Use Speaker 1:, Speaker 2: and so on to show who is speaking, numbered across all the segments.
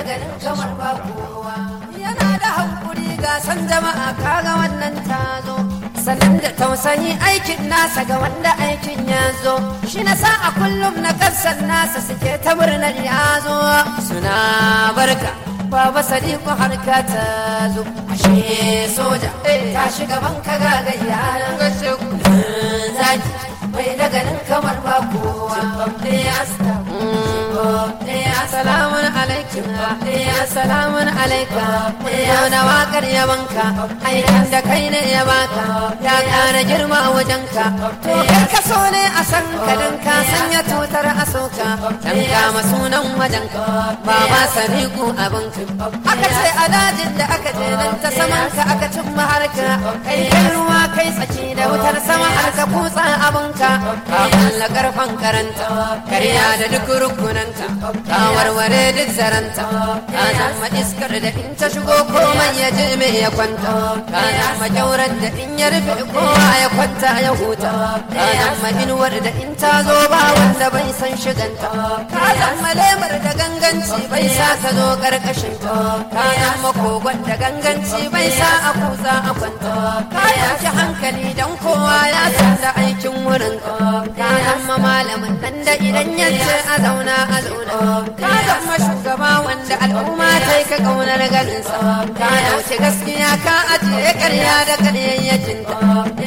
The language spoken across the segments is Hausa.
Speaker 1: ganin kamar ba kowa yana da hankuri ga san jama'a kaga wannan tazo sannan da tausayi aikin nasa ga wanda aikin ya zo shi na sa a kullum na kasar nasa suke ta murnar ya zo suna barka baba sadiku harka ta zo ashe soja ta shiga banka gagayya zaki bai da ganin kamar ba kowa Assalamun alaikum Assalamun alaikum Yau da wakar yabanka aikin da kai ne ya baka ya ƙara girma wajenka to kar ka so ne a san ka dan ka sanya tutar a soka dan kama sunan wajenka baba sadiku abinka aka ce a dajin da aka je nan ta saman ka aka cimma harka kai kai ruwa kai tsaki da wutar sama har ka kutsa abinka ka kulla karfan karanta karya da duk rukunanta ka warware duk zaranta ka zama iskar da in ta shigo komai ya je me ya kwanta ka zama kyaurar da in ya rufe kowa ya kwanta ya huta ka zama inuwar da in ta zo ba wanda bai san shiganta ka zama lemar da ganganci bai sa ka zo karkashin ta ka zama kogon da ganganci bai sa a kusa a kwanta ka yanki hankali dan kowa ya san da aikin wurin ka ka zama malamin nan da idan ya ce a zauna a zauna ka zama shugaba wanda al'umma ta yi ka kaunar ganin sa ka dauke gaskiya ka ajiye karya da karyayyakin ta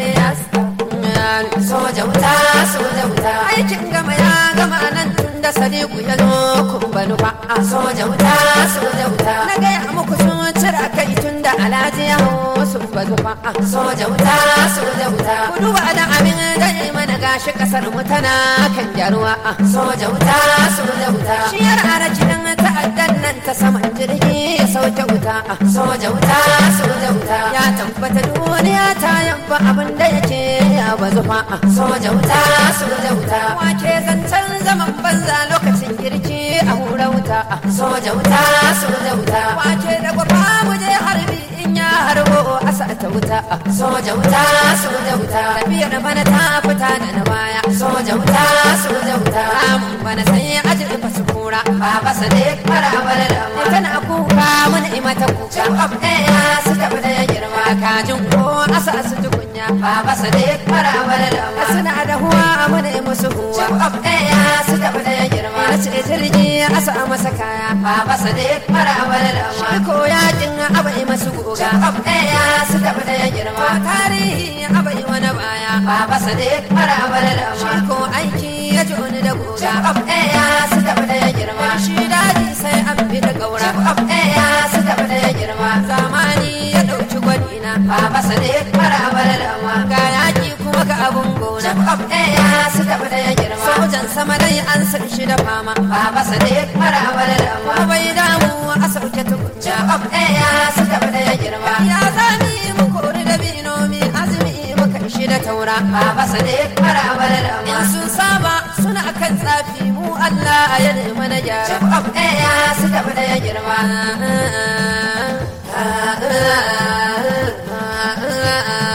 Speaker 1: soja wuta soja wuta aikin gama ya gama nan tun da sadiku ya zo kun banu ba a soja wuta soja wuta na gaya muku sun cira kai tun da alhaji ya hau sun banu ba a soja wuta soja wuta ku duba da abin da ya yi mana gashi kasar mu tana kan gyaruwa a soja wuta soja wuta shiyar arakin ta'addan nan ta saman jirgi ya sauke wuta a soja wuta soja wuta ya tabbata duniya ta yabba abin da yake ya bazu fa a soja wuta soja wuta wake zancen zaman banza lokacin girki a hura wuta a soja wuta soja wuta wake da gwafa mu je harbi in ya harbo a ta wuta a soja wuta soja wuta tafiyar bana ta fita da na baya soja wuta soja wuta ramin bana sai ajin fasu kura baba sadiq fara bala da ma tana kuka mun imata kuka ab ɗaya su tafi da girma kajin ko asa su tukunya baba sadiq fara bala da ma suna da huwa mun musu huwa ab ɗaya su tafi da girma ce jirgi asa masa kaya baba sadiq fara bala da ma ko yakin abai masu goga ab ɗaya su tafi da girma tarihi abai wani baya baba sadiq fara bala da ma ko aiki ya ji wani da goga ab ɗaya su tafi da girma shi daji sai an bi da gaura ab ɗaya su tafi da girma zamani ya ɗauki gwadina baba sadiq fara bala da ma ga yaki kuma ga abun gona ab ɗaya su tafi da girma sojan sama dai an san shi da fama baba sadiq fara bala da ma bai damu a sauke tukunja ab ɗaya su tafi da girma ya zami mu kori da binomi azumi muka shi da taura baba sadiq fara bala da ma in sun saba suna kan tsafi mu Allah ya nemi na gyara ab ɗaya su tafi da girma